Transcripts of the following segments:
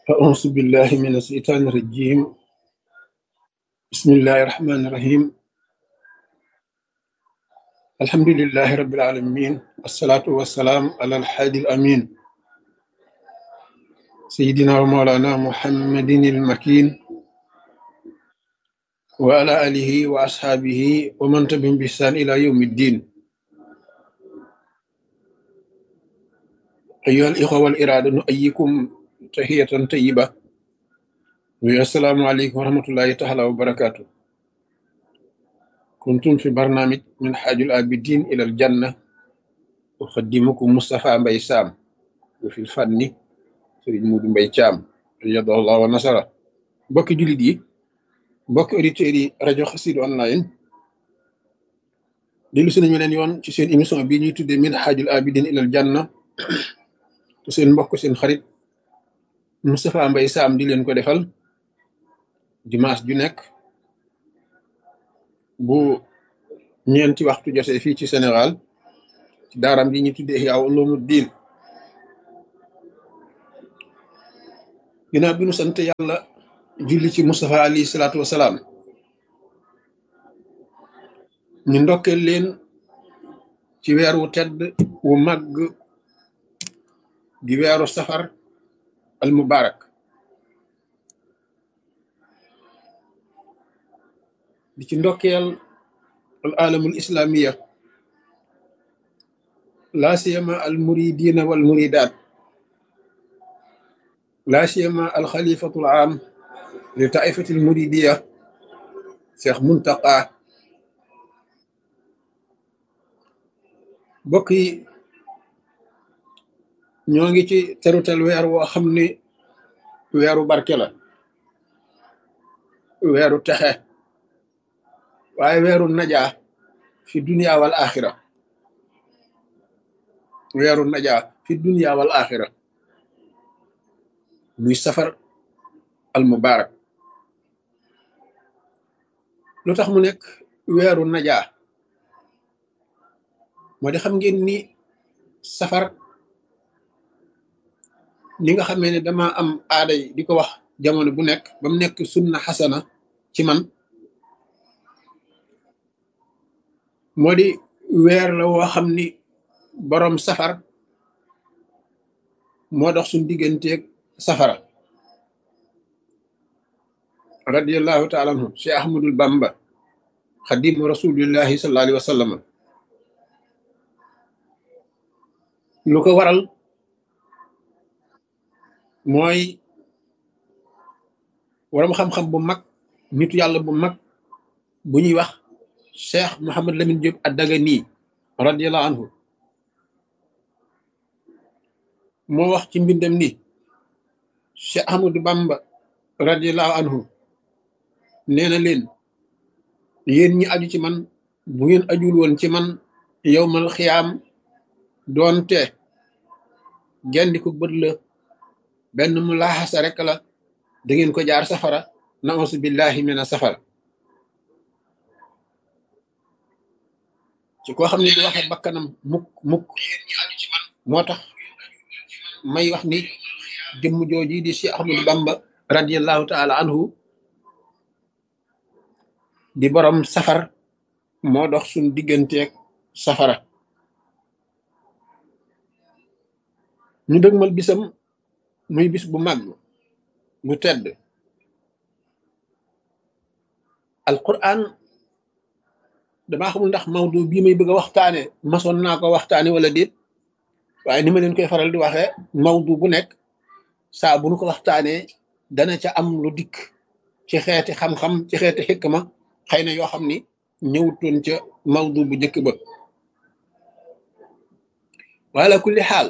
أعوذ بالله من الشيطان الرجيم بسم الله الرحمن الرحيم الحمد لله رب العالمين والصلاة والسلام على الحادي الأمين سيدنا ومولانا محمد المكين وعلى آله وأصحابه ومن تبعهم بإحسان إلى يوم الدين أيها الإخوة والإرادة نؤيكم تحية طيبة والسلام عليكم ورحمة الله تعالى وبركاته كنتم في برنامج من حاج العابدين إلى الجنة أقدمكم مصطفى مبي سام وفي الفن سيد مود مبي شام رضي الله ونصره بوك جوليت yi mbokk auditeurs yi rajo Xassida online dellu si nañu leen yoon ci seen émission bii ñuy tuddee min xaajul abidin ilal janna te seen mbokk seen xarit Moustapha Mbaye Sam di leen ko defal dimanche ju nekk bu ñeenti waxtu jotee fii ci Sénégal ci daaram bi ñuy tuddee Ihya Ulumuddin ginnaaw bi nu sant yàlla julli ci Moustapha alayhi salaatu wasalaam ñu ndokkeel leen ci weer wu tedd wu màgg di weeru safar al mubarak di ci ndokkeel al alamul islamiya laa siyama al muridina wal muridaat laa siyama al xalifatul am li taifatil muridiya cheikh muntaqa bokk yi ñoo ngi ci terutel weer woo xam ni weeru barke la weeru texe waaye weeru najaa fi dunia wal axira weeru najaa fi dunia wal axira muy safar al mubarak lu tax mu nekk weeru najaa moo di xam ngeen ni safar ni nga xamee ne dama am aaday di ko wax jamono bu nekk ba mu nekk sunna xasana ci man moo di weer la woo xam ni boroom safar moo dox suñ digganteeg safara radiallahu taala anhu cheikh ahmadul bamba xadimu rasulillahi sallallahu alayhi wa sallam lu ko waral mooy waram xam-xam bu mag nitu yàlla bu mag bu ñuy wax cheikh Mouhamad Lamine Diop ad-Dagani radiallahu anhu moo wax ci mbindam ni cheikh Ahmadou Bamba radiallahu anhu nee na leen yéen ñi aju ci man bu ngeen ajul woon ci man yowmal xiyaam doonte gendi ko bët la benn mu laaxasa rek la da ngeen ko jaar safara nausu billahi mina safara ci koo xam ne di waxe bakkanam mukk mukk moo tax may wax ni jëmm jooji di Cheikh Ahmadou Bamba radiallahu taala anhu di borom safar moo dox suñ digganteeg safara ñu dëgmal bisam muy bis bu màgg bu tedd alquran damaa xamul ndax mawdu bii may bëgg a waxtaane masoon naa ko waxtaane wala déet waaye ni ma leen koy faral di waxee mawdu bu nekk saa bu nu ko waxtaanee dana ca am lu dikk ci xeeti xam-xam ci xeeti xikma xëy na yoo xam ni ñëwutoon ca mawdu bu njëkk ba wala kulli xaal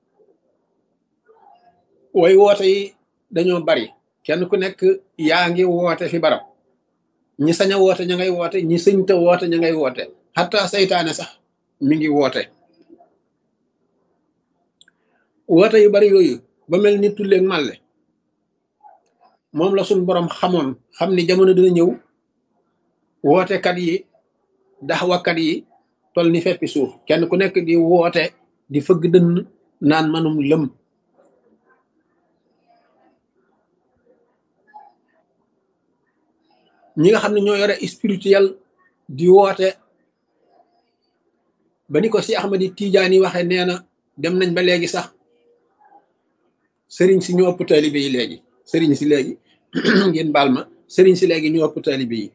way woote yi dañoo bari kenn ku nekk yaa ngi woote fi barab ñi sañ a woote ña ngay woote ñi sëñta woote ña ngay woote xataa saytaane sax mi ngi woote woote yu bari yooyu ba mel ni tulleeg màlle moom la suñ boroom xamoon xam ni jamono dina ñëw wootekat yi daxwakat yi tol ni feppi suuf kenn ku nekk di woote di fëgg dënn naan manum lëm ñi nga xam ne ñoo yore spirituel di woote ba ni ko si Ahmadi Tijaani waxe nee na dem nañ ba léegi sax sëriñ si ñu ëpp taalibe yi léegi sëriñ si léegi ngeen baal ma sëriñ si léegi ñu ëpp taalibe yi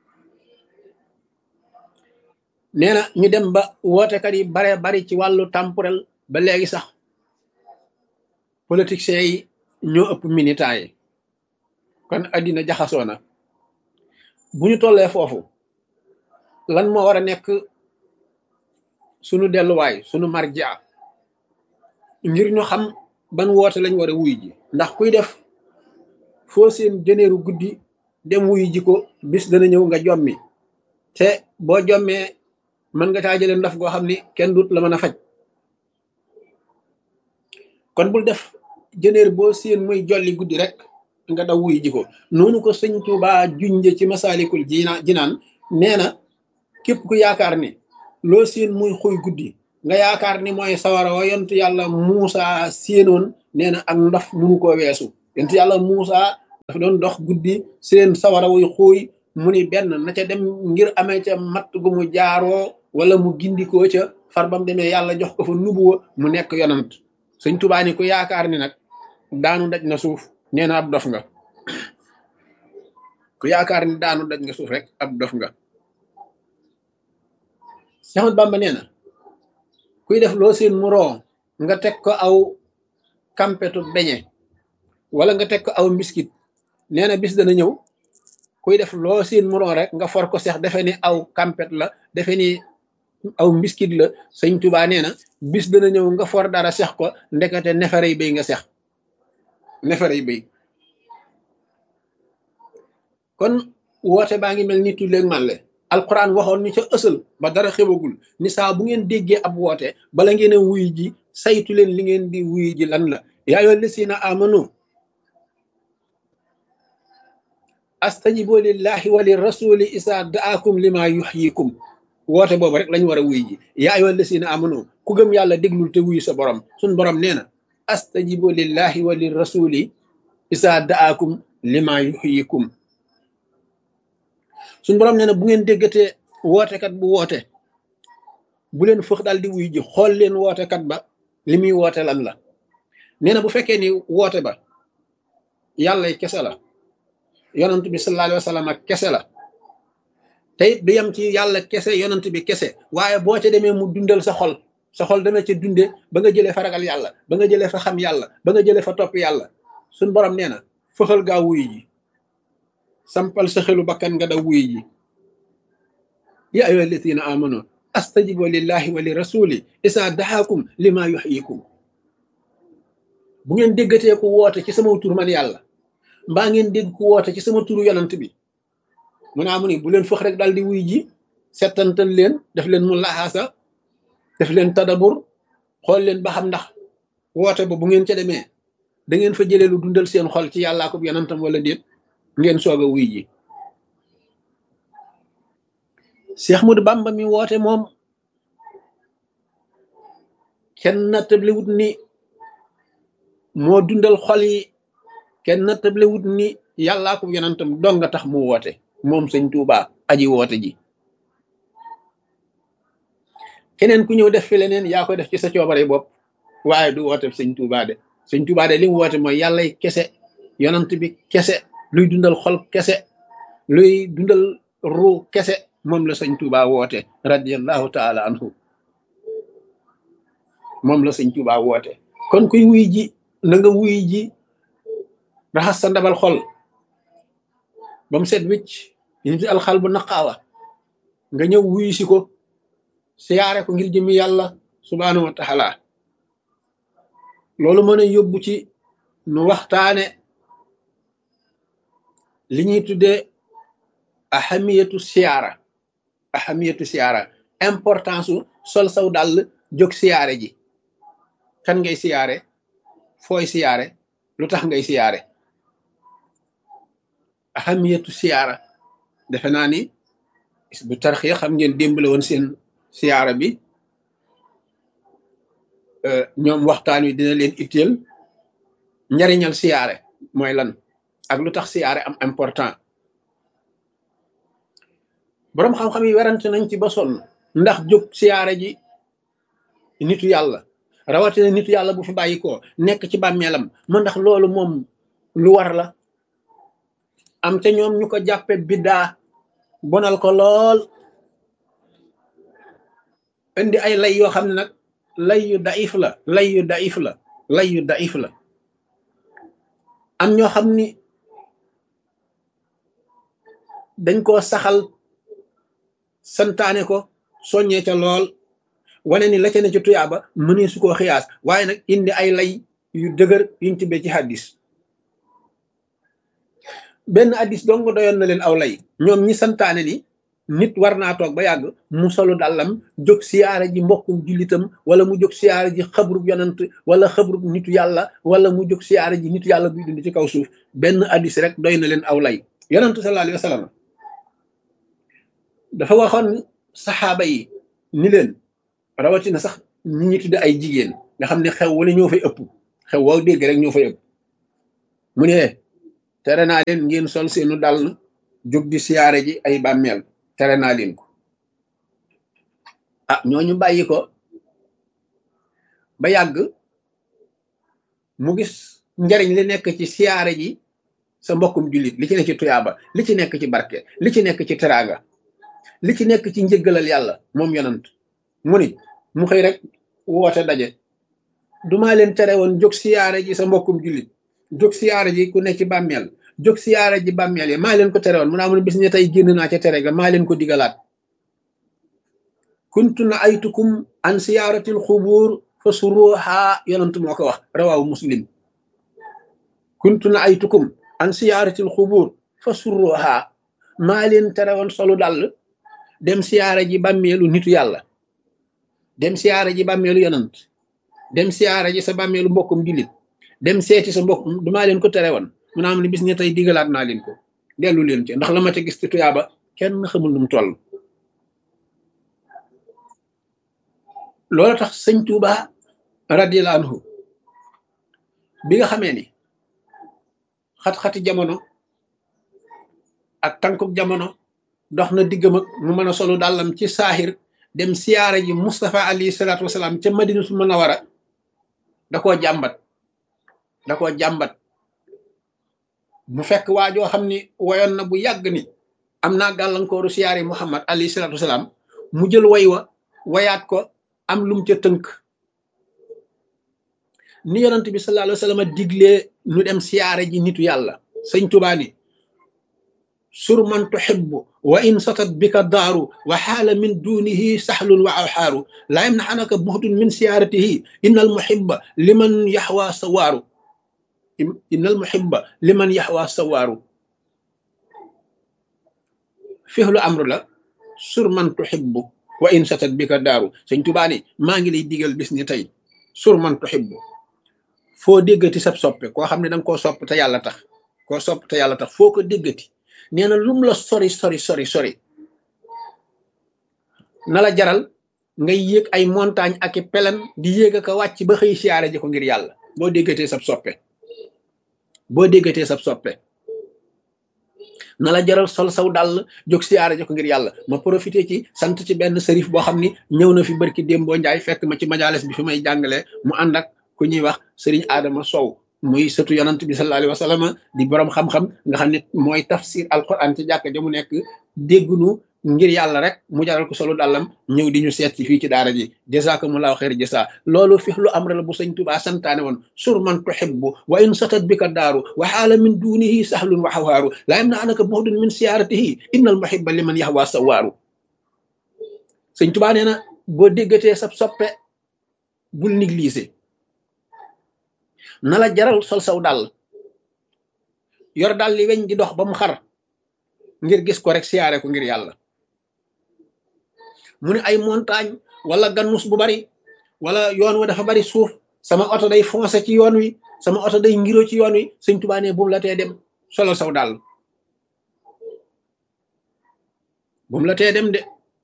nee na ñu dem ba wootekat yi bare bari ci wàllu temporel ba léegi sax politiciens yi ñoo ëpp militants yi kon addina jaxasoo na bu ñu tollee foofu lan moo war a nekk sunu delluwaay sunu marja ngir ñu xam ban woote lañ war a wuy ji ndax kuy def foo seen jëneeru guddi dem wuy ji ko bis dana ñëw nga jommi te boo jommee mën nga caa jëlee ndaf goo xam ni kenn dut la mën a faj kon bul def jëneer boo seen muy jolli guddi rek nga daw wuy ji ko noonu ko sëñ Tuubaa junje ci masaalikul jina jinaan nee na képp ku yaakaar ni loo seen muy xuy guddi nga yaakaar ni mooy sawara wa yontu yàlla Muusa séenoon nee na ak ndaf munu koo weesu yontu yàlla Muusa dafa doon dox guddi seen sawara wuy xuuy mu ni benn na ca dem ngir amee ca matt gu mu jaaroo wala mu gindikoo ca far bam demee yàlla jox ko fa nubuwa mu nekk yonant sëñ Tuubaa ni ku yaakaar ni nag daanu daj na suuf nee na ab dof nga ku yaakaar ni daanu daj nga suuf rek ab dof nga Seex Ahmadu Bamba nee na kuy def loo seen mu roo nga teg ko aw kampetu beñe wala nga teg ko aw mbiskit nee na bis dana ñëw kuy def loo seen mu roo rek nga for ko seex defe ni aw kampet la defe ni aw mbiskit la sëñ Tuubaa nee na bis dana ñëw nga for dara seex ko ndekete nefere yi béy nga seex nefere yi béy kon woote baa ngi mel ni tulleeg màlle alquran waxoon ni ca ësal ba dara xewagul ni saa bu ngeen déggee ab woote bala ngeen a wuy ji saytu leen li ngeen di wuy ji lan la yaa ayyuha llazina amanu astajibu lillahi wa lirrasuli isa daakum lima yuxyikum woote boobu rek lañ war a wuy ji yaa ayyuha llazina amanu ku gëm yàlla déglul te wuy sa borom suñ borom nee na astajibu lillahi wa lirrasuli isa daakum lima yuxyikum suñ borom nee na bu ngeen déggatee wootekat bu woote bu leen fëx daal di wuy ji xool leen wootekat ba li muy woote lan la nee na bu fekkee ni woote ba yàlla kese la yonant bi sallallahu alayhi wa sallam ak kese la te it du yem ci yàlla kese yonant bi kese waaye boo ca demee mu dundal sa xol sa xol dana ca dunde ba nga jëlee fa ragal yàlla ba nga jëlee fa xam yàlla ba nga jëlee fa topp yàlla suñ borom nee na fëxal gaa wuy ji sampal sa xelu bakkan nga daw wuy ji ya ayyuha alladina amanu astajibu lillahi wa li rasuli isa daxaakum lima yuxyikum bu ngeen déggatee ku woote ci sama tur man yàlla mbaa ngeen dégg ku woote ci sama turu yonant bi mu naa mu ni bu leen fëx rek daal di wuy ji settantal leen def leen mu laxaasa def leen tadabur xool leen ba xam ndax woote ba bu ngeen ca demee da ngeen fa jëlee lu dundal seen xol ci yàllaa ko yonantam wala déet ngeen soog a wuy ji Cheikh Ahmadou Bamba mi woote moom kenn nattablewut ni moo dundal xol yi kenn nattablewut ni yàllaa ko yonantam dong nga tax mu woote moom sëñ Tuubaa aji woote ji keneen ku ñëw def fi leneen yaa koy def ci sa coobare bopp waaye du woote sëñ Tuubaa de sëñ Tuubaa de li mu woote mooy yàllay kese yonant bi kese luy dundal xol kese luy dundal ruu kese moom la sëñ Tuubaa woote radiallahu taala anhu moom la sëñ Tuubaa woote kon kuy wuy ji na nga wuy ji raxas sa ndabal xol ba mu set wicc ñu ci alxal bu naqaawa nga ñëw wuy si ko siyaare ko ngir jëmi yàlla subhaanahu wa taala loolu mën a yóbbu ci nu waxtaane li ñuy tuddee ahamiyatu siyaara ahamiyatu siyaara importance su sol saw dàll jóg siyaare ji kan ngay siyaare fooy siyaare lu tax ngay siyaare ahamiyatu siyaara defe naa ni bu tarxiya xam ngeen démbale woon seen siyaara bi ñoom waxtaan wi dina leen itteel njariñal siyaare mooy lan ak lu tax siyaare am important boroom xam-xam yi werante nañ ci ba sonn ndax jóg siyaare ji nitu yàlla rawatina nitu yàlla bu fi bàyyi ko nekk ci bàmmeelam ma ndax loolu moom lu war la am te ñoom ñu ko jàppe biddaa bonal ko lool indi ay lay yoo xam ne nag lay yu daif la lay yu daif la lay yu daif la am ñoo xam ni dañ koo saxal santaane ko soññee ca lool wane ni la ca ne ci tuyaaba mënee su koo xiyaas waaye nag indi ay lay yu dëgër yuñ tibbee ci hadis benn hadis dong doyoon na leen aw lay ñoom ñi santaane ni nit war naa toog ba yàgg mu solu dàllam jóg siyaare ji mbokkum jullitam wala mu jóg siyaare ji xabrub yonant wala xabrub nitu yàlla wala mu jóg siyaare ji nitu yàlla buy dund ci kaw suuf benn hadis rek doy na leen aw lay yonantu sallallahu alayhi wa sallam dafa waxoon saxaaba yi ni leen rawatina sax ñi ñi tudde ay jigéen nga xam ne xew wala ñoo fay ëpp xew woo dégg rek ñoo fay ëpp mu ne tere naa leen ngeen sol seenu dàll jóg di siyaare ji ay bàmmeel tere naa leen ko ah ñooñu bàyyi ko ba yàgg mu gis njariñ li nekk ci siyaare ji sa mbokkum jullit li ci nekk ci tuyaaba li ci nekk ci barke li ci nekk ci teraanga li ci nekk ci njëggalal yàlla moom yonant mu ni mu xëy rek woote daje dumaa leen tere woon jóg siyaare ji sa mbokkum jullit jóg siyaare ji ku ne ci bàmmeel jóg siyaare ji bàmmeel yi maa leen ko tere woon mu naa mun bis ne tey génn naa ca tere ga maa leen ko digalaat kuntu na aytukum an siyaaratil xubuur fa suruha yonant moo ko wax rawaawu muslim kuntu na aytukum an siyaaratil xubuur fa suruha maa leen tere woon solu dàll dem siyaare ji bàmmeelu nitu yàlla dem siyaare ji bàmmeelu yonant dem siyaare ji sa bàmmeelu mbokkum jullit dem seeti sa mbokk dumaa leen ko tere woon mu naa am ne bis ne tey digalaat naa leen ko dellu leen ci ndax la ma ca gis ci tuyaaba kenn xamul nu mu toll loolu tax sëñ Tuuba radiyallahu anhu bi nga xamee ni xat-xati jamono ak tànkuk jamono dox na diggam ak mu mën a solu dàllam ci saaxir dem siyaara ji Mustafa alayhi salaatu wasalaam ca Madinatul Munawara da koo jàmbat da koo jàmbat mu fekk waa joo xam ni woyoon na bu yàgg ni am naa gàllankooru siyaari Muhammad alayhi salaatu wasalaam mu jël way wa wayaat ko am lum ca tënk ni yonent bi sallallahu alayhi wa sallam diglee nu dem siyaare ji nitu yàlla sëñ Tuubaa ni sur man tuhibbu wa in satat bika daaru wa xaala min dunihi saxlun wa awxaaru laa yamnaxanaka buxdun min siyaaratihi inna al muhibba liman yaxwa sawaaru inna al muhibba liman yaxwa sawaaru fihlu amru la sur man tuhibbu wa in satat bika daaru sëñ Tuubaa ni maa ngi lay digal bis ni tey sur man tuhibbu foo déggati sab soppe koo xam ne danga koo sopp te yàlla tax koo sopp te yàlla tax foo ko déggati nee na lum la sori sori sori sori na la jaral ngay yéeg ay montagne ak i pelan di yéeg ak a wàcc ba xëy siyaare ji ko ngir yàlla boo déggatee sab soppe boo déggatee sab soppe na la jaral sol saw dàll jóg siyaare ji ko ngir yàlla ma profité ci sant ci benn sërif boo xam ni ñëw na fi barki démboo njaay fekk ma ci majalis bi fi may jàngalee mu ànd ak ku ñuy wax sëriñ Adama Sow muy sëtu yonant bi sallallahu alayhi wa sallam di borom xam-xam nga xam ne mooy tafsir alquran ci jàkk ja mu nekk déggunu ngir yàlla rek mu jaral ko solo dàllam ñëw di ñu seet ci fii ci daara ji jazakumullahu xeer jasa loolu fi lu am la bu sëñ Tuubaa santaane woon sur man tuhibbu wa in satat bika daaru wa xaala min dunihi sahlun wa xawaaru laa yam na anaka buxdun min siyaaratihi inna al muhibba liman yaxwa sawaaru sëñ Tuubaa nee na boo déggatee sab soppe bul négliger na la jaral sol saw dàll yor dàll li weñ di dox ba mu xar ngir gis ko rek siyaare ko ngir yàlla mu ne ay montagne wala gannus bu bari wala yoon wa dafa bari suuf sama oto day foncé ci yoon wi sama oto day ngiro ci yoon wi sëñ Tuubaa ne bu mu la tee dem solal saw dàll bu mu la tee dem de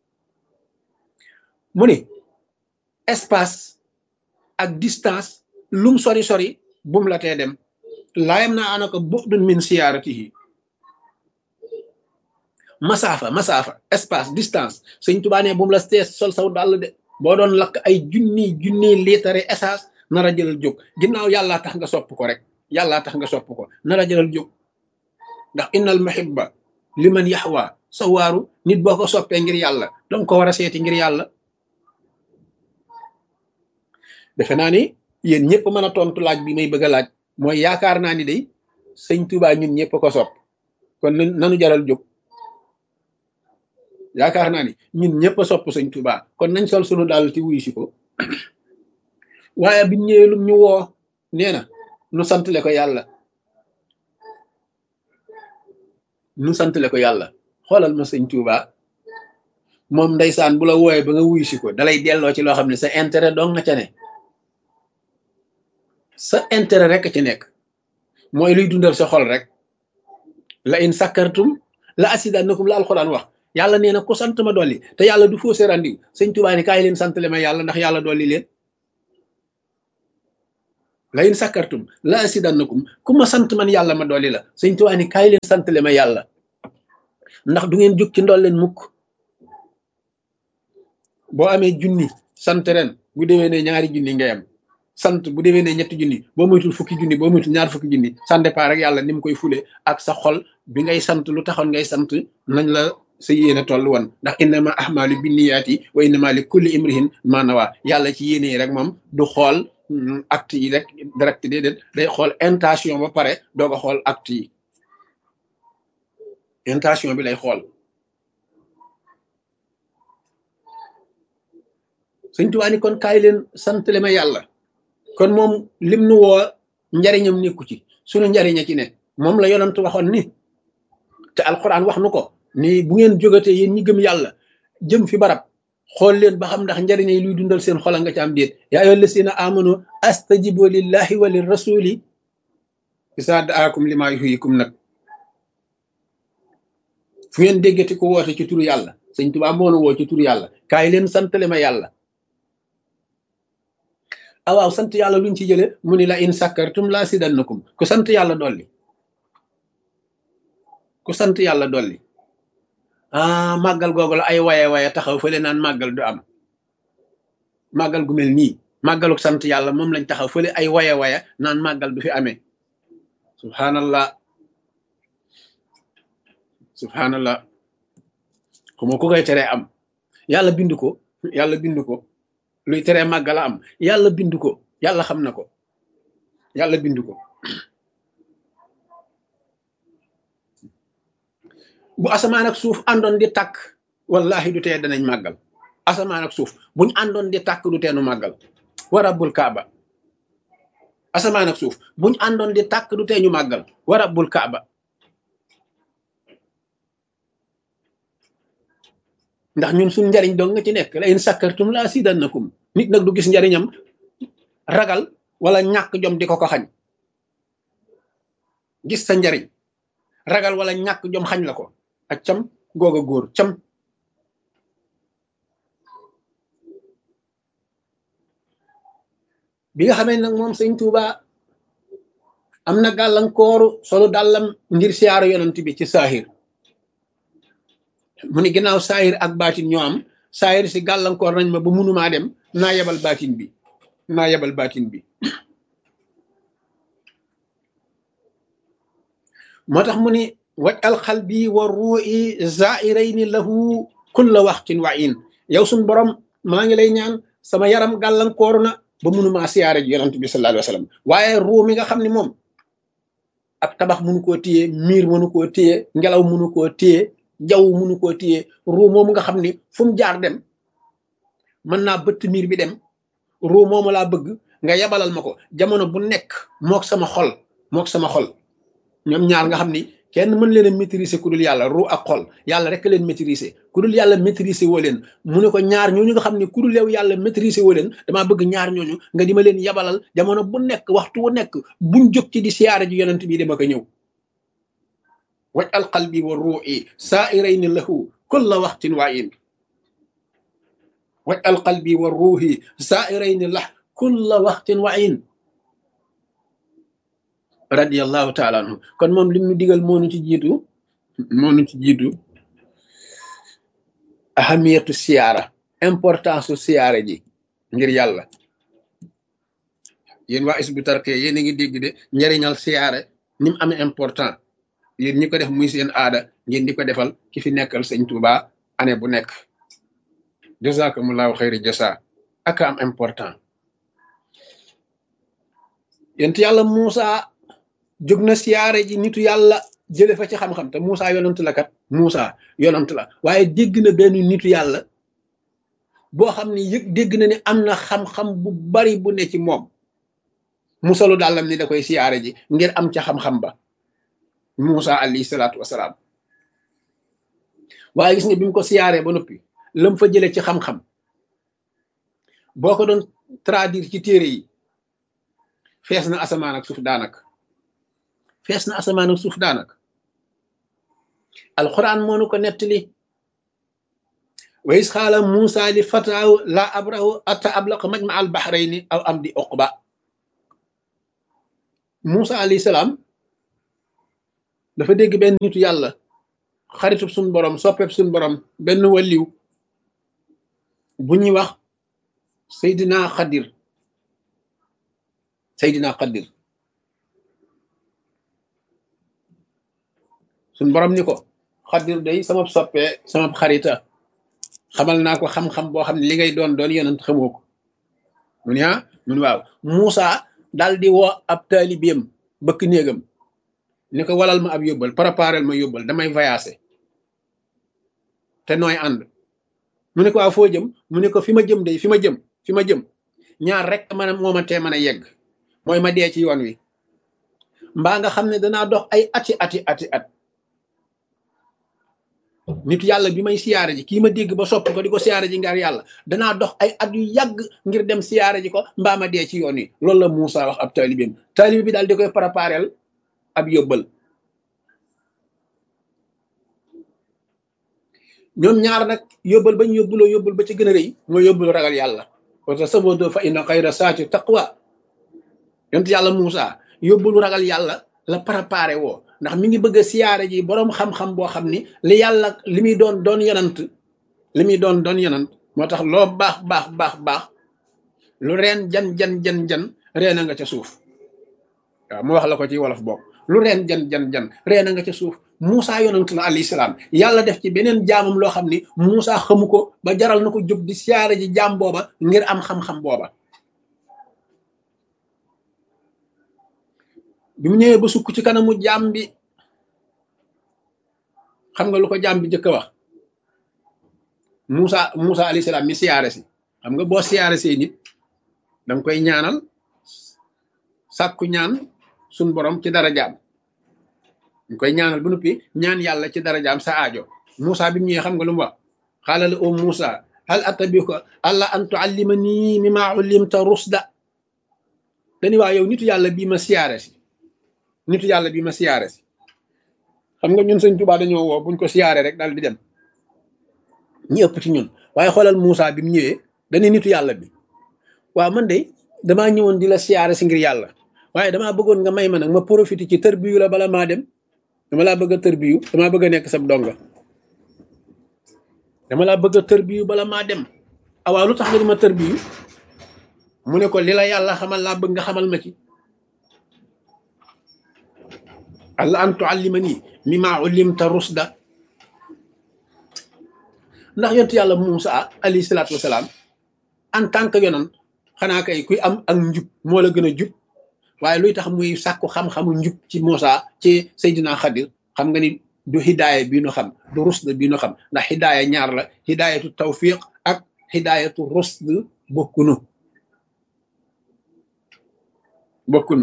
mu ni espace ak distance lum sori sori bum la tee dem laayam naa anaka bu'dun min siyaaratihi masaafa masaafa espace distance sëñ Tuubaa ne bu mu la tees sol saw dàll de boo doon lakk ay junni junni liitare essence nar a jëlal jóg ginnaaw yàllaa tax nga sopp ko rek yàllaa tax nga sopp ko nar a jëlal jóg ndax innal muhibba liman yaxwa sa waaru nit boo ko soppee ngir yàlla danga ko war a seeti ngir yàlla defe naa ni yéen ñëpp mën a tontu laaj bi may bëgg a laaj mooy yaakaar naa ni day sëñ Tuubaa ñun ñëpp ko sopp kon nanu jaral jóg yaakaar naa ni ñun ñëpp a sopp sëñ Tuubaa kon nañ sol sunu daal ci wuyu si ko waaye biñ ñëwee lum ñu woo nee na nu santale ko yàlla nu santale ko yàlla xoolal ma sëñ Tuubaa moom ndeysaan bu la wooyee ba nga wuyu si ko dalay delloo ci loo xam ne sa intérêt dong nga ca ne sa intérêt rek ci nekk mooy luy dundal sa xol rek la in sakkartum la asidannakum la alxuraan wax yàlla nee na ku sant ma dolli te yàlla du fausse rendiw sëñ Tuubaa ni kaay leen santale ma yàlla ndax yàlla dolli leen la in sakkartum la asidannakum ku ma sant man yàlla ma dolli la sëñ Tuubaa ni kaay leen santale ma yàlla ndax du ngeen jóg ci ndol leen mukk boo amee junni sant ren bu demee ne ñaari junni ngay am sant bu demee ne ñetti junni boo moytul fukki junni boo moytul ñaar fukki junni ça dépend rek yàlla ni mu koy fule ak sa xol bi ngay sant lu taxoon ngay sant nañ la sa yéene toll woon ndax innama ahmalu binniyaati wa innama li kulli imrihin ma nawa yàlla ci yéene yi rek moom du xool acte yi rek direct déedéet day xool intention ba pare doog a xool acte yi intention bi lay xool sëñ Tuubaa ni kon kaay leen santale ma yàlla kon moom lim nu woo njariñam nekku ci sunu njariña ci ne moom la yonant waxoon ni te alquran wax nu ko ni bu ngeen jógatee yéen ñi gëm yàlla jëm fi barab xool leen ba xam ndax njariñ yi luy dundal seen xola nga ci am déet yaa ayyuha llazina amanu astajibu lillahi wa lirrasuli isa daakum lima yuhyikum nag fu ngeen déggati ko woote ci turu yàlla sëñ Tuubaa moo nu woo ci turu yàlla kaay leen santale ma yàlla ah waaw sant yàlla luñ ci jële mu ni la in sakkartum la sidannakum ku sant yàlla dolli ku sant yàlla dolli ah màggal googu la ay waye waye taxaw fële naan màggal du am màggal gu mel nii màggaluk sant yàlla moom lañ taxaw fële ay waye waye naan màggal du fi amee subhanallah subhanallah xuma ku koy teree am yàlla bind ko yàlla bind ko luy teree màggala am yàlla bind ko yàlla xam na ko yàlla bind ko bu asamaan ak suuf àndoon di tàkk wallahi du tee danañ màggal asamaan ak suuf buñ àndoon di tàkk du teenu màggal wa rabbul kaaba asamaan ak suuf buñ àndoon di tàkk du tee ñu màggal wa rabbul kaaba ndax ñun suñ njariñ dong nga ci nekk la in sakkartum la asidannakum nit nag du gis njariñam ragal wala ñàkk jom di ko ko xañ gis sa njariñ ragal wala ñàkk jom xañ la ko ak cam goog a góor cam bi nga xamee nag moom sëñ Tuuba am na gàllankooru solu dàllam ngir siyaaru yonent bi ci saahir mu ni ginnaaw saahir ak baatin ñoo am saahir si gàllankoor nañ ma ba munumaa dem naa yebal baatin bi naa yebal baatin bi moo tax mu ni waj al xalbi wa ruu'i zairayni lahu kulla waxtin wa in yow suñ borom maa ngi lay ñaan sama yaram gàllankooru na ba munumaa siyaare ji yonent bi sallallahu alayhi wa sallam waaye ruu mi nga xam ne moom ab tabax munu koo téye miir munu koo téye ngelaw munu koo téye jaww munu koo téye ruu moomu nga xam ni fu mu jaar dem mën naa bëtt miir bi dem ruu moomu laa bëgg nga yabalal ma ko jamono bu nekk mook sama xol mook sama xol ñoom ñaar nga xam ni kenn mën leen a maîtriser ku dul yàlla ruu ak xol yàlla rek leen maîtriser ku dul yàlla maîtriser woo leen mu ne ko ñaar ñooñu nga xam ne ku dul yow yàlla maîtriser woo leen damaa bëgg ñaar ñooñu nga di ma leen yabalal jamono bu nekk waxtu wu nekk buñ jóg ci di siyaare ji yonent bi dama ko ñëw waj al qalbi wa ruu'i saa'irayni lahu kulla waxtin wa in waj al qalbi wa ruuhi saa'irayni lah kulla waxtin wa in radiyallahu taala anhu kon moom lim ñu digal moo nu ci jiitu moo nu ci jiitu ahamiyatu siyaara importance su siyaare ji ngir yàlla yéen waa isbu tarke yéen a ngi dégg de njariñal siyaare ni mu amee important yéen ñi ko def muy seen aada ngeen di ko defal ki fi nekkal sëñ Tuuba année bu nekk jazakumullahu xayri jasa ak am important yent yàlla Muusa jóg na siyaare ji nitu yàlla jële fa ci xam-xam te Muusa yonant la kat Muusa yonant la waaye dégg na benn nitu yàlla boo xam ne yëg dégg na ne am na xam-xam bu bari bu ne ci moom musalu dàllam ni da koy siyaare ji ngir am ca xam-xam ba Muusa alayhi salaatu wasalaam waaye gis nga bi mu ko siyaaree ba noppi lam fa jële ci xam-xam boo ko doon traduire ci téere yi fees na asamaan ak suuf daanaka fees na asamaan ak suuf daanaka alquran moo nu ko nettali wa is xaala Muusa li fataahu la abrahu atta ablaqa majma al bahrayni aw am di uqba Muusa alayhi salaam dafa dégg benn nitu yàlla xaritub suñ borom soppeeb suñ borom benn waliw bu ñuy wax Seydina Xadir Seydina Xadir suñ borom ni ko Xadir day sama soppee sama xarita xamal naa ko xam-xam boo xam ne li ngay doon doon yonent xamoo ko mu ne ah mun waaw Muusa daal di woo ab taalibeem bëkk néegam ni ko walal ma ab yóbbal préparel ma yóbbal damay voyager te nooy ànd mu ne ko waaw foo jëm mu ne ko fi ma jëm day fi ma jëm fi ma jëm ñaar rek man moo ma tee mën a yegg mooy ma dee ci yoon wi mbaa nga xam ne danaa dox ay ati ati ati at nit yàlla bi may siyaare ji kii ma dégg ba sopp ko di ko siyaare ji ngir yàlla danaa dox ay at yu yàgg ngir dem siyaare ji ko mbaa ma dee ci yoon wi loolu la Muusa wax ab taalibeem taalibe bi daal di koy préparel ab yóbbal ñoom ñaar nag yóbbal bañ yóbbuloo yóbbul ba ci gën a rëy mooy yóbbulu ragal yàlla wata sabado fa inna xayra saati taqwa yont yàlla Muusa yóbbulu ragal yàlla la préparé woo ndax mi ngi bëgg a siyaare ji boroom xam-xam boo xam ni li yàlla li muy doon doon yonant li muy doon doon yonant moo tax loo baax baax baax baax lu reen jan jan jan jan reena nga ca suuf waaw mu wax la ko ci wolof bokk lu reen jan jan jan reena nga ca suuf Muusa yonant la alayhi salaam yàlla def ci beneen jaamam loo xam ni Muusa xamu ko ba jaral na ko jóg di siyaare ji jaam booba ngir am xam-xam booba bi mu ñëwee ba sukk ci kanamu jaam bi xam nga lu ko jaam bi njëkk a wax Muusa Muusa alayhi salaam mi siyaare si xam nga boo siyaare see nit danga koy ñaanal sàkku ñaan suñ borom ci dara jaam ñu koy ñaanal bu noppi ñaan yàlla ci dara jaam sa aajo Muusa bi mu ñëwee xam nga lu mu wax xaala la o Muusa hal attabi'uka alla an tu'allimani mimma 'ullimta rusda dañu waa yow nitu yàlla bii ma siyaare si nitu yàlla bii ma siyaare si xam nga ñun sëñ Tuubaa dañoo woo buñ ko siyaare rek daal di dem ñi ëpp ci ñun waaye xoolal Muusa bi mu ñëwee dañu nitu yàlla bi waaw man de damaa ñëwoon di la siyaare si ngir yàlla waaye damaa bëggoon nga may ma nag ma profité ci tërbiyu la bala maa dem dama laa bëgg a tërbiyu damaa bëgg a nekk sab donga dama laa bëgg a tërbiyu bala maa dem awaaw lu tax nga di ma tërbiyu mu ne ko li la yàlla xamal laa bëgg nga xamal ma ci alla an tuallimani mimma ullimta rusda ndax yontu yàlla Muusa alayhi salaatu wasalaam en tant que yonan xanaa kay kuy am ak njub moo la gën a jub waaye luy tax muy sàkku xam-xamu njub ci Muusa ci Seydina Xadir xam nga ni du hidaaya bii nu xam du rusd bii nu xam ndax hidaaya ñaar la hidaayatu tawfiq ak hidaayatu rusd bokkunu bokkunu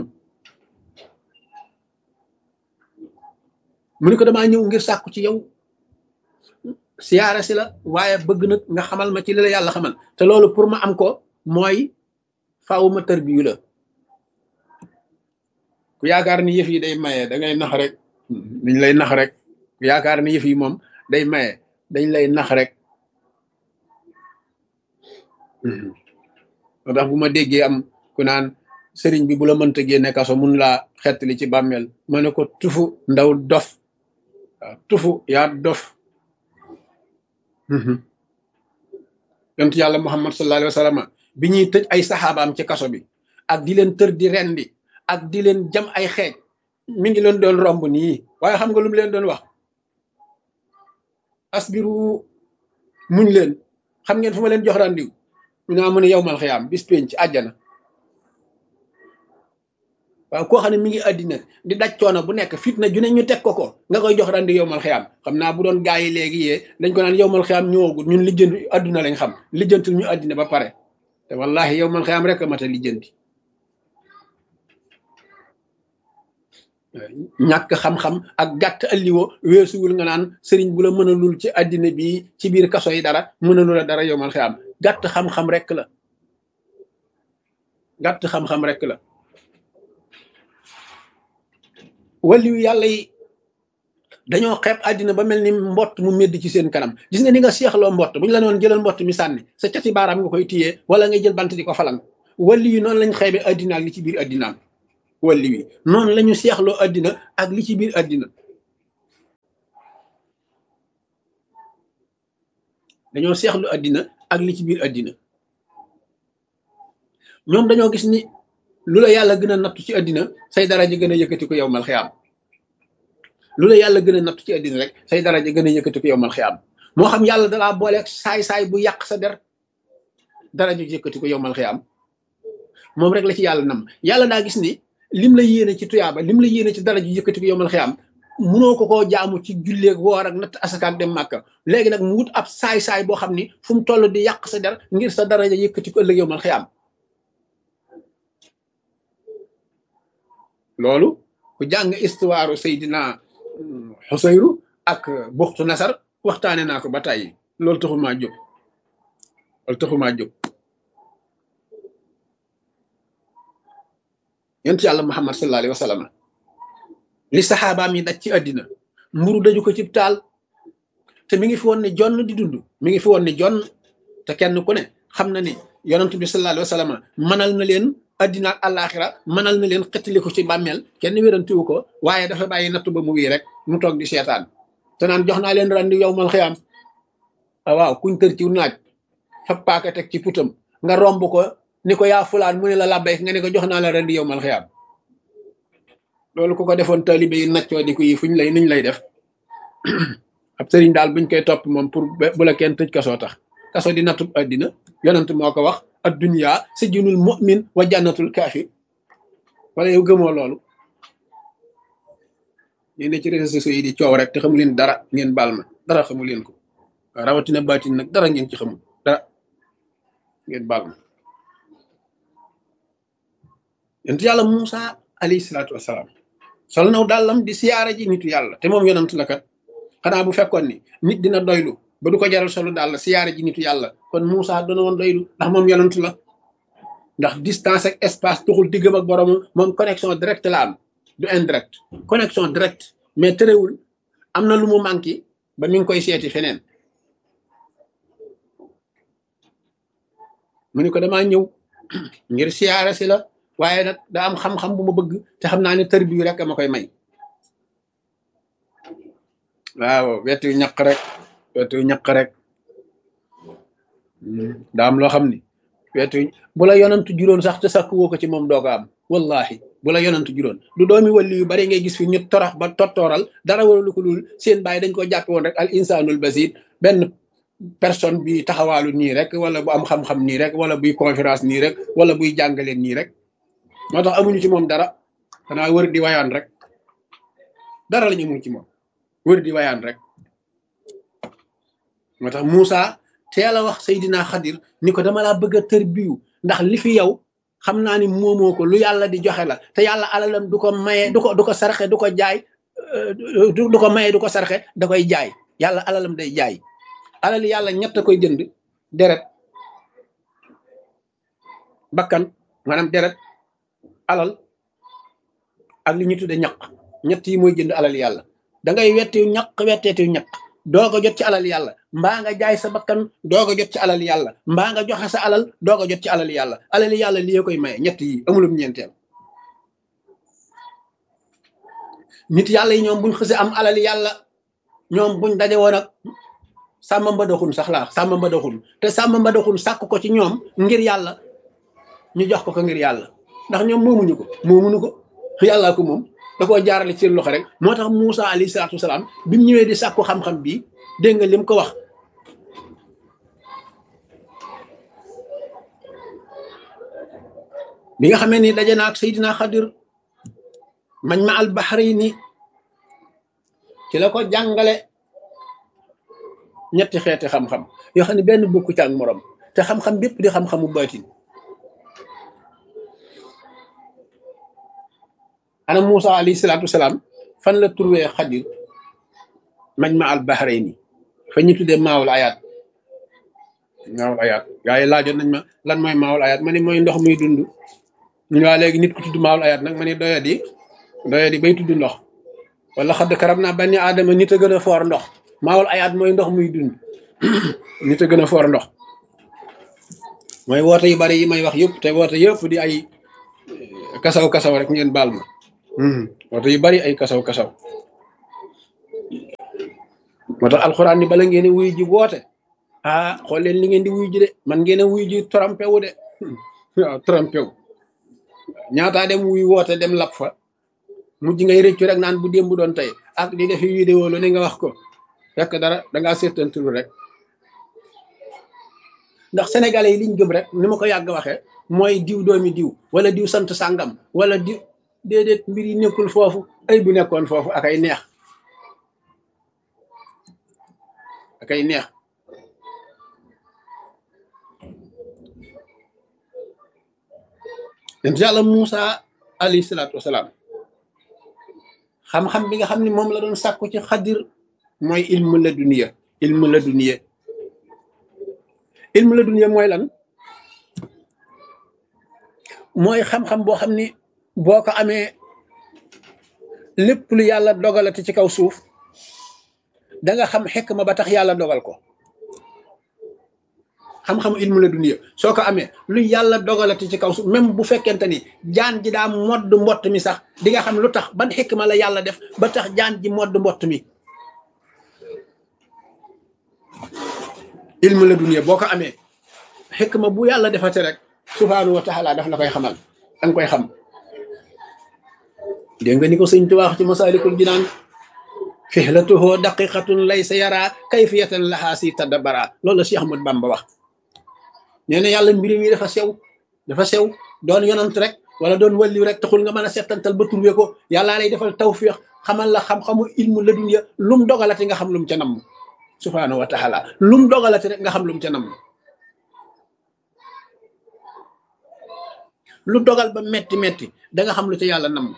mu ni ko damaa ñëw ngir sàkku ci yow siyaara si la waaye bëgg nag nga xamal ma ci li la yàlla xamal te loolu pour ma am ko mooy faaw ma tërbiyu la ku yaakaar ni yëf yi day maye da ngay nax rek dañ lay nax rek ku yaakaar ni yëf yi moom day maye dañ lay nax rek moo tax bu ma déggee am ku naan sëriñ bi bu la mënta génne kaso mun laa xettali ci bàmmeel ma ne ko tufu ndaw dof waaw tufu yaa dof yonent yàlla muhammad sallallahu alayhi wa sallam bi ñuy tëj ay saxaabaam ci kaso bi ak di leen tër di rendi ak di leen jam ay xeej mi ngi leen doon romb nii waaye xam nga lu mu leen doon wax asbiru muñ leen xam ngeen fu ma leen jox randiw ñu naa mu ne yowmal xiyaam bis pénc àjjana waaw koo xam ne mi ngi àddina di daj coono bu nekk fitna ju ne ñu teg ko ko nga koy jox randi yowmal xiyaam xam naa bu doon gaa yi léegi yee dañ ko naan yowmal xiyaam ñëwagul ñun lijjanti àdduna lañ xam lijjantul ñu àddina ba pare te wallahi yowmal xiyaam rek a mat a lijjanti ñàkk xam-xam ak gàtt alliwo weesuwul nga naan sëriñ bu la mënalul ci àddina bi ci biir kaso yi dara mënalul a dara yowmal xiyaam gàtt xam-xam rek la gàtt xam-xam rek la waliyu yàlla yi dañoo xeeb àddina ba mel ni mbott mu medd ci seen kanam gis nga ni nga seexloo mbott bu ñu la noon jëlal mbott mi sànni sa cati baaraam nga koy téyee wala ngay jël bant di ko falang wali yi noonu lañ xeebe àddina ak li ci biir àddinaam wali yi noonu la ñu seexloo àddina ak li ci biir àddina dañoo seexlu àddina ak li ci biir àddina ñoom dañoo gis ni lu la yàlla gën a nattu ci àddina say daraja gën a yëkkati ko yow mal xiyaam lu la yàlla gën a nattu ci àddina rek say daraja gën a yëkkati ko yow mal xiyaam moo xam yàlla dalaa booleeg saay-saay bu yàq sa der daraja yëkkati ko yow mal xiyaam moom rek la ci yàlla nam yàlla daa gis ni lim la yéene ci tuyaaba lim la yéene ci daraja yëkkati ko yow mal xiyaam munoo ko koo jaamu ci julleeg woor ak natt asakaak dem màkka léegi nag mu wut ab saay-saay boo xam ni fu mu toll di yàq sa der ngir sa daraja yëkkati ko ëllëg yow mal xiyaam loolu ku jàng histoire Seydina Xusayru ak buxtu nasar waxtaane naa ko ba tàyyi loolu taxumaa jóg loolu taxumaa jóg yonent yàlla Muhammad sallallahu alayhi wa sallam li saxaabaam yi daj ci àddina mburu daju ko cib taal te mi ngi fi woon ne jonn di dund mi ngi fi woon ne jonn te kenn ku ne xam na ni yonent bi sallallahu alayhi wa sallam mënal na leen addina ak àllaaxira mënal na leen xettali ko ci bàmmeel kenn wérantiwu ko waaye dafa bàyyi nattu ba mu wii rek mu toog di seetaan te naan jox naa leen randi yow mal xiyaam waaw kuñ tër ci naaj fab paaka teg ci putam nga romb ko ni ko yaa fulaan mu ne la labbayk nga ne ko jox naa la randi yow mal xiyaam loolu ku ko defoon taalibe yi naccoo di ko yi fuñ lay nuñ lay def ab sëriñ daal buñ koy topp moom pour bu la kenn tëj kasoo tax kaso di nattub addina yonent moo ko wax addunya sijnul mu'min wa jannatul kaafir wala yow gëmoo loolu ñeen ne ci réseaux sociaux yi di coow rek te xamu leen dara ngeen baal ma dara xamu leen ko waaw rawatina baatin nag dara ngeen ci xamul dara ngeen baal ma yonent yàlla Muusa alayhi salaatu wasalaam sol naw dàllam di siyaara ji nitu yàlla te moom yonent la kat xanaa bu fekkoon ni nit dina doylu ba du ko jaral solo daal la siyaare ji nitu yàlla kon Moussa doona woon doylu ndax moom yonent la ndax distance ak espace tuxul diggam ak borom moom connexion direct la am du indirect connexion direct mais terewul am na lu mu manqué ba mi ngi koy seeti feneen mu ni ko damaa ñëw ngir siyaare si la waaye nag da am xam-xam bu ma bëgg te xam naa ne tër bi rek ma koy may waaw wetu ñaq rek wetu ñaq rek daa am loo xam ni wetu bu la yonantu juróon sax te sakk woo ko ci moom doo ko am wallahi bu la yonantu juróon du doomi walli yu bari ngay gis fi ñu torax ba tottooral dara waralu ko dul seen bàyyi dañ ko jàppe woon rek al insanul basir benn personne bi taxawaalu nii rek wala bu am xam-xam nii rek wala buy conférence nii rek wala buy jàngale nii rek moo tax amuñu ci moom dara xanaa wër di wayaan rek dara la ñu amuñ ci moom wër di wayaan rek moo tax Moussa teel a wax Seydina Xadir ni ko dama laa bëgg a tër biyu ndax li fi yow xam naa ni moomoo ko lu yàlla di joxe la te yàlla alalam du ko maye du ko du ko sarxe du ko jaay du ko maye du ko sarxe da koy jaay yàlla alalam day jaay alal yàlla ñett koy jënd deret bakkan maanaam deret alal ak li ñu tudde ñaq ñett yi mooy jënd alal yàlla da ngay wettiw ñaq wetteetiw ñaq doog a jot ci alal yàlla mbaa nga jaay sa bakkan doog a jot ci alal yàlla mbaa nga joxe sa alal doog a jot ci alal yàlla alal yàlla lii koy maye ñett yi amulum ñeenteel nit yàlla yi ñoom buñ xëse am alal yàlla ñoom buñ daje woon ak sàmm mbadaxun sax laa sàmm mbadaxun te sàmm mbadaxun sàkk ko ci ñoom ngir yàlla ñu jox ko ko ngir yàlla ndax ñoom moomuñu ko moomuñu ko yàllaa ko moom da koo jaarale ci seen loxo rek moo tax Moussa alayhi salaatu wasalaam bi mu ñëwee di sàkku xam-xam bi dégg nga lim ko wax bi nga xamee ni daje na ak Seydina Xadir mañ ma al bahrayni ci la ko jàngale ñetti xeeti xam-xam yoo xam ne benn bokku ci ak morom te xam-xam bépp di xam-xamu baatin ana Moussa alayhi salaatu wasalaam fan la trouvé Xadir mañ ma al bahrayni fa ñu tuddee maawul ayaat maawul ayaat gaa yi laajoon nañ ma lan mooy maawul ayaat ma ne mooy ndox muy dund ñu waa léegi nit ku tudd maawul ayaat nag ma ne doya di doya di bay tudd ndox wala xadd karab naa bani aadama nit a gën a foor ndox maawul ayaat mooy ndox muy dund nit a gën a foor ndox mooy woote yu bari yi may wax yëpp te woote yëpp di ay kasaw kasaw rek ngeen baal ma woote yu bari ay kasaw kasaw moo tax alxuraan ni bala ngeen wuy ji woote ah xool leen li ngeen di wuy ji de man ngeen a wuy ji trompé wu de waaw trompé wu ñaataa dem wuy woote dem lap fa mujj ngay rëccu rek naan bu démb doon tey ak di defi vidéo lu ne nga wax ko fekk dara dangaa seetantul rek ndax sénégalais yi liñ gëm rek ni ma ko yàgg waxee mooy diw doomi diw wala diw sant sàngam wala diw déedéet mbir yi nekkul foofu ay bu nekkoon foofu ak ay neex ak ay neex yonent yàlla Moussa alayhi salaatu wasalaam xam-xam bi nga xam ne moom la doon sàkku ci xadir mooy ilmu la duniya ilmu la duniya ilmu la duniya mooy lan mooy xam-xam boo xam ni boo ko amee lépp lu yàlla dogalati ci kaw suuf da nga xam xekk ma ba tax yàlla dogal ko xam-xamu ilmu la duniya soo ko amee lu yàlla dogalati ci kaw suuf même bu fekkente ni jaan ji daa modd mbott mi sax di nga xam lu tax ban xekk ma la yàlla def ba tax jaan ji modd mbott mi ilmu la duniya boo ko amee xekk ma bu yàlla defate rek subhaanahu wa taala daf la koy xamal danga koy xam dégg nga ni ko sëñ Tuubaa wax ci masaalikul jinaan fihlatuhu daqiqatun laysa yara kayfiyatan lahaa si tadabbara loolu la Cheikh Ahmad Bamba wax nee na yàlla mbiri mi dafa sew dafa sew doon yonant rek wala doon walliw rek taxul nga mën a settantal ba turwe ko yàllaa lay defal tawfiq xamal la xam-xamu ilmu la dunya lum dogalati nga xam lum ca namm subhaanahu wa taala lum dogalati rek nga xam lum ca namm lu dogal ba metti metti da nga xam lu ca yàlla namm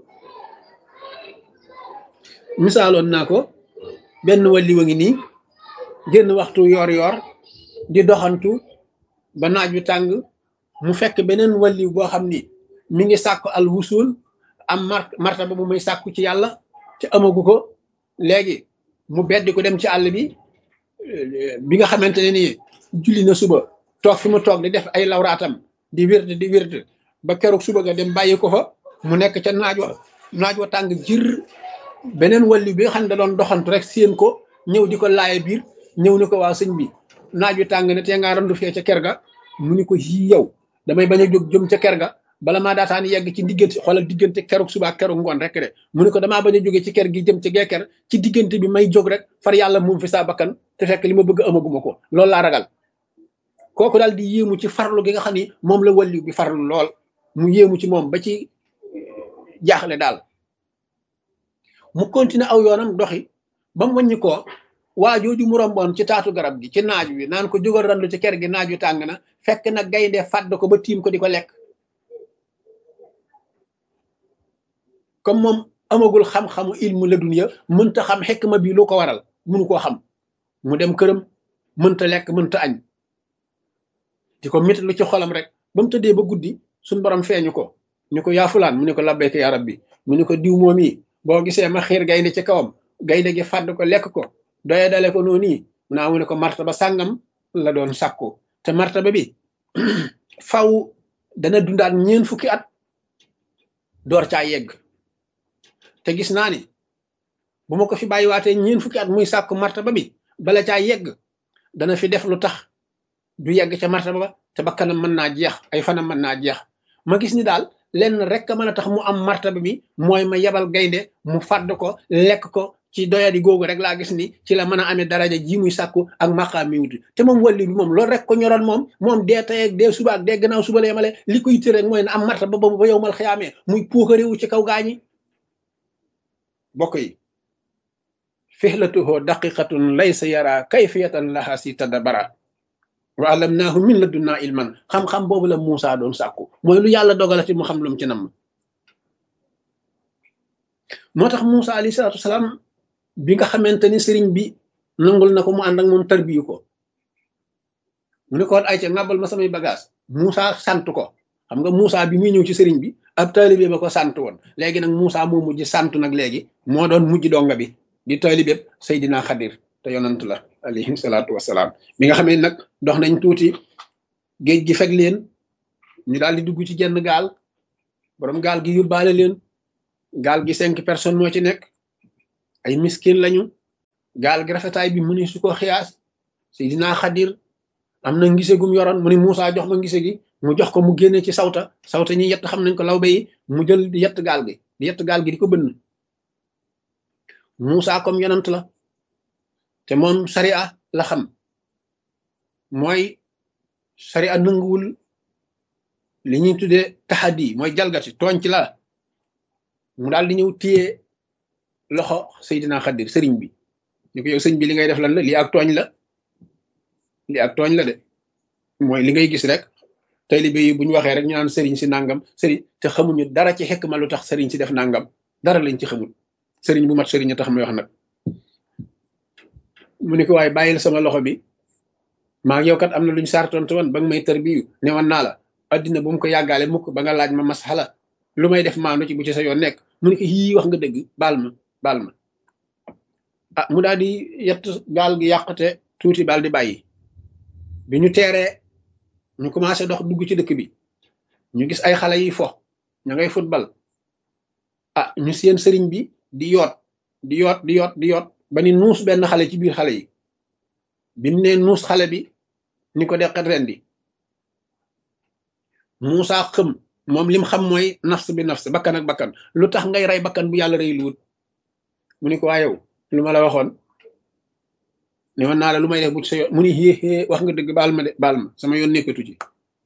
misaaloon naa ko benn walliwa ngi nii génn waxtu yoor yoor di doxantu ba naaj wi tàng mu fekk beneen walliw boo xam ni mi ngi sàkku al wusul am mar martaba bu muy sàkku ci yàlla te amagu ko léegi mu beddi ko dem ci àll bi bi nga xamante ne nii julli na suba toog fi mu toog di def ay lawraatam di wird di wird ba keroog suba ga dem bàyyi ko fa mu nekk ca naaj wa naaj wa tàng jir beneen walli bi nga xam ne da doon doxantu rek séen ko ñëw di ko laaye biir ñëw ni ko waa sëñ bi naaj wi tàng ne te ngaa randu fee ca ker ga mu ni ko yii yow damay bañ a jóg jëm ca ker ga bala maa daataan yegg ci diggante xoolal diggante keruk suba ak keruk ngoon rek de mu ni ko damaa bañ a jóge ci ker gi jëm ci gee ker ci diggante bi may jóg rek far yàlla moom fi saa bakkan te fekk li ma bëgg amaguma ko loolu laa ragal kooku daal di yéemu ci farlu gi nga xam ni moom la walli bi farlu lool mu yéemu ci moom ba ci jaaxle daal mu continuer aw yoonam doxi ba mu wàññi ko waa jooju mu romboon ci taatu garab gi ci naaj wi naan ko jógal randu ci ker gi naaj wi tàng na fekk na gaynde fàdd ko ba tiim ko di ko lekk comme moom amagul xam-xamu ilmu la dunya mënta xam xekma bi lu ko waral munu koo xam mu dem këram mënta lekk mënta añ di ko mit lu ci xolam rek ba mu tëddee ba guddi suñ borom feeñu ko ñu ko yaa fulaan mu ne ko labbayka yaa rabbi mu ne ko diw moom yi boo gisee ma xiir gaynde ci kawam gaynde gi fàdd ko lekk ko doye dale ko noonu yi naa mu ne ko martaba sàngam la doon sàkku te martaba bi faw dana dundaat ñeen fukki at door caa yegg te gis naa ni bu ma ko fi bàyyiwaatee ñeen fukki at muy sàkku martaba bi bala caa yegg dana fi def lu tax du yegg ca martaba ba te bakkanam mën naa jeex ay fanam mën naa jeex ma gis ni daal lenn rek a mën a tax mu am martaba bi mooy ma yebal gaynde mu fàdd ko lekk ko ci doyadi googu rek laa gis ni ci la mën a amee daraja ji muy sàkku ak maqaam mi wuti te moom wàlli bi moom loolu rek ko ñoroon moom moom dee tey ak dee suba ak dee gannaaw suba la yemale li ko yitte rek mooy na am martaba boobu ba yow mal xiyaamee muy puukaréewu ci kaw gaañi bokk yi fihlatuhu daqiqatun laysa yara kayfiyatan laha si tadabara wa allamnaahu min ladunnaa ilman xam-xam boobu la Muusa doon sàkku mooy lu yàlla dogalati mu xam lu mu ci nam moo tax Muusa alayhi salaatu wasalaam bi nga xamante ni sëriñ bi nangul na ko mu ànd ak moom tarbiyu ko mu ne ko woon ay ca ngàbbal ma samay bagage Muusa sant ko xam nga Muusa bi muy ñëw ci sëriñ bi ab taalibe ba ko sant woon léegi nag Muusa moo mujj sant nag léegi moo doon mujj donga bi di taalibe Seydina Xadir te yonant la alayhi salaatu wasalaam bi nga xamee nag dox nañ tuuti géej gi fekk leen ñu daal di dugg ci jenn gaal borom gaal gi yóbbaale leen gaal gi cinq personnes moo ci nekk ay miskin lañu gaal gi rafetaay bi mu ni su ko xiyaas Seydina Xadir am na ngise gum yoroon mu ni Moussa jox ma ngise gi mu jox ko mu génne ci sawta sawta ñi yett xam nañ ko lawbe yi mu jël di yett gaal gi di yett gaal gi di ko bënn Moussa comme yonant la te moom sariya la xam mooy sariya nanguwul li ñuy tuddee taxadi mooy jalgati tooñ ci la mu daal di ñëw téye loxo Seydina Xadir sëriñ bi ni ko yow sëñ bi li ngay def lan la lii ak tooñ la lii ak tooñ la de mooy li ngay gis rek taalibe yi bu ñu waxee rek ñu naan sëriñ si nangam sëriñ te xamuñu dara ci xekk ma lu tax sëriñ si def nangam dara lañ ci xamul sëriñ bu mat sëriñ a tax muy wax nag mu ne ko waaye bàyyil sama loxo bi maa ngi yow kat am na luñ sartoon te woon ba nga may tërbiyu ne woon naa la addina bu mu ko yàggaale mukk ba nga laaj ma masala lu may def maandu ci bu ci sa yoon nekk mu ne ko yii wax nga dëgg baal ma baal ma ah mu daal di yett gaal gi yàqate tuuti baal di bàyyi bi ñu teeree ñu commencé dox dugg ci dëkk bi ñu gis ay xale yi fo ña ngay football ah ñu seen sëriñ bi di yoot di yoot di yoot di yoot ba ni nuus benn xale ci biir xale yi bi mu ne nuus xale bi ni ko deqet ren di Muusa xëm moom lim xam mooy nafs bi nafs bakkan ak bakkan lu tax ngay rey bakkan bu yàlla rey luwut mu ni ko waa yow lu ma la waxoon ne woon naa la lu may def bu ci sa yoon mu ni xéexée wax nga dëgg baal ma de baal ma sama yoon nekkatu ci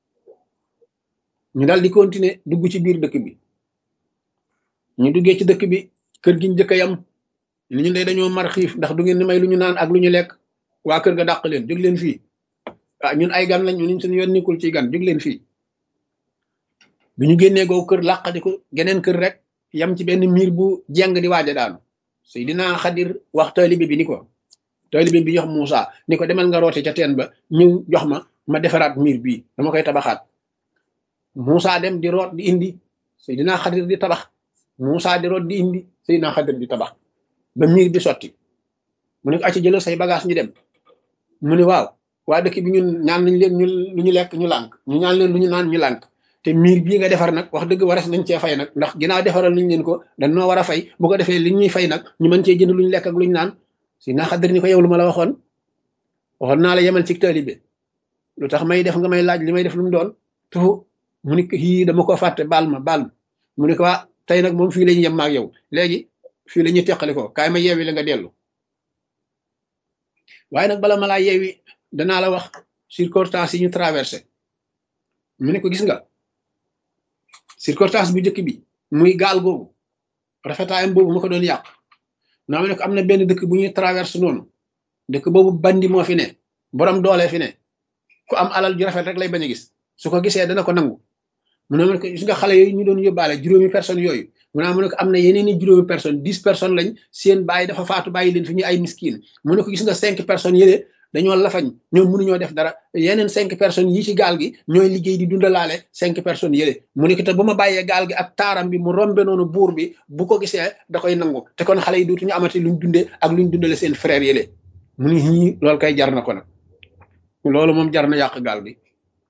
ñu daal di continuer dugg ci biir dëkk bi ñu duggee ci dëkk bi kër gi ñu jëkk a yam li ñu dee dañoo mar xiif ndax du ngeen ni may lu ñu naan ak lu ñu lekk waa kër ga dàq leen jóg leen fii ah ñun ay gan lañ ñun suñu yoon nekkul ci gan jóg leen fii bi ñu génnee googu kër làqadi ko geneen kër rek yam ci benn miir bu jeng di waaja daanu Seydina Xadir wax taalibe bi ni ko taalibe bi jox Moussa ni ko demal nga roote ca teen ba ñëw jox ma ma defaraat miir bii dama koy tabaxaat Moussa dem di root di indi Seydina Xadir di tabax Moussa di root di indi Seydina Xadir di tabax ba miir bi sotti mu ne ko acca jëlal say bagage ñu dem mu ne waaw waa dëkk bi ñun ñaan nañ leen ñu lu ñu lekk ñu lànk ñu ñaan leen lu ñu naan ñu lànk te miir bii nga defar nag wax dëgg waras nañ cee fay nag ndax ginnaaw defaral nañ leen ko dañ noo war a fay bu ko defee li ñuy fay nag ñu mën cee jënd lu ñu lekk ak lu ñu naan si naa xaddar ni ko yow lu ma la waxoon waxoon naa la yemal ci taalibe lu tax may def nga may laaj li may def lu mu doon tufu mu ni ko yii dama ko fàtte baal ma baal ma mu ne ko waa tey nag moom fii la ñu yem maag yow léegi fii la ñuy teqali ko kaay ma yeewi la nga dellu waaye nag bala ma laa yeewi danaa la wax circonstance yi ñu traversé mu ne ko gis nga circonstance bu njëkk bi muy gaal googu rafetaayam boobu ma ko doon yàq naa ma ne ko am na benn dëkk bu ñuy traversé noonu dëkk boobu bandi moo fi ne borom doole fi ne ku am alal ju rafet rek lay bañ a gis su ko gisee dana ko nangu mu ne ma ne ko gis nga xale yooyu ñu doon yóbbaale juróomi personnes yooyu mu naa mu ne ko am na yeneen i juróomi personnes dix personnes lañ seen bàyyi dafa faatu bàyyi leen fi ñu ay miskiin mu ne ko gis nga cinq personnes yële dañoo lafañ ñoom mënuñoo def dara yeneen cinq personnes yi ci gaal gi ñooy liggéey di dundalaale cinq personnes yële mu ne ko te bu ma bàyyee gaal gi ak taaram bi mu rombe noonu buur bi bu ko gisee da koy nangu te kon xale yi dootuñu amati luñ dundee ak luñ dundale seen frère yële mu ne ñii loolu kay jar na ko nag loolu moom jar na yàq gaal gi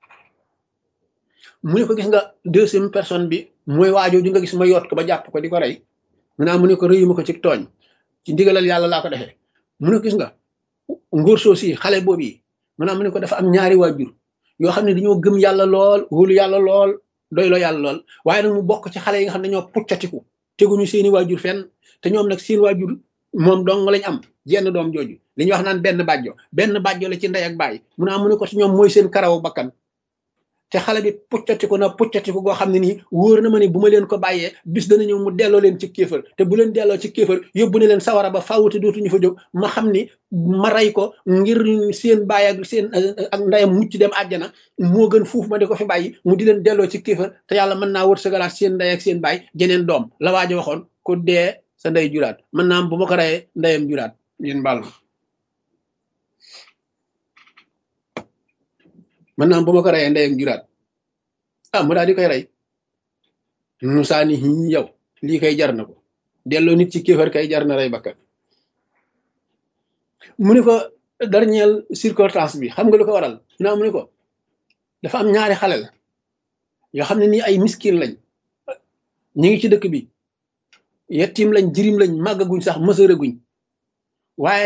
mu ne ko gis nga deuxième personne bi mooy waajoo di nga gis ma yoot ko ba jàpp ko di ko rey mu naa mu ne ko rëyuma ko ci tooñ ci ndigalal yàlla laa ko defee mu ne ko gis nga nguur soo si xale boobu yi mu ne am ne ko dafa am ñaari waajur yoo xam ne dañoo gëm yàlla lool wóolu yàlla lool doy loo yàlla lool waaye nag mu bokk ci xale yi nga xam ne dañoo puccatiku teguñu seeni waajur fenn te ñoom nag seen waajur moom dong lañ am jenn doom jooju li ñuy wax naan benn bàjjo benn bàjjo la ci ndey ak baay mu ne am ne ko ci ñoom mooy seen karawu bakkan te xale bi puccatiku na puccatiku goo xam ne nii wóor na ma ne bu ma leen ko bàyyee bis dana ñëw mu delloo leen ci kéefër te bu leen delloo ci kéefër yóbbu ne leen sawara ba fawute dootuñu fa jóg ma xam ni ma rey ko ngir seen baay ak seen ak ndeyam mucc dem àjjana moo gën fuuf ma di ko fi bàyyi mu di leen delloo ci kéefër te yàlla mën naa wër sagalaat seen ndey ak seen baay jeneen doom la waajo waxoon ku dee sa ndey juraat mën naa am bu ma ko reyee ndeyam juraat ngeen baal ma mën naa am bu ma ko reyee ndeyam juraat ah mu daal di koy rey Musaa ni yow lii kay jar na ko delloo nit ci kéefar kay jar na rey bakkan mu ne ko dernière circonstance bi xam nga lu ko waral naa mu ne ko dafa am ñaari xale la yoo xam ne nii ay miskin lañ ñu ngi ci dëkk bi yettim lañ jirim lañ màggaguñ sax mësëraguñ waaye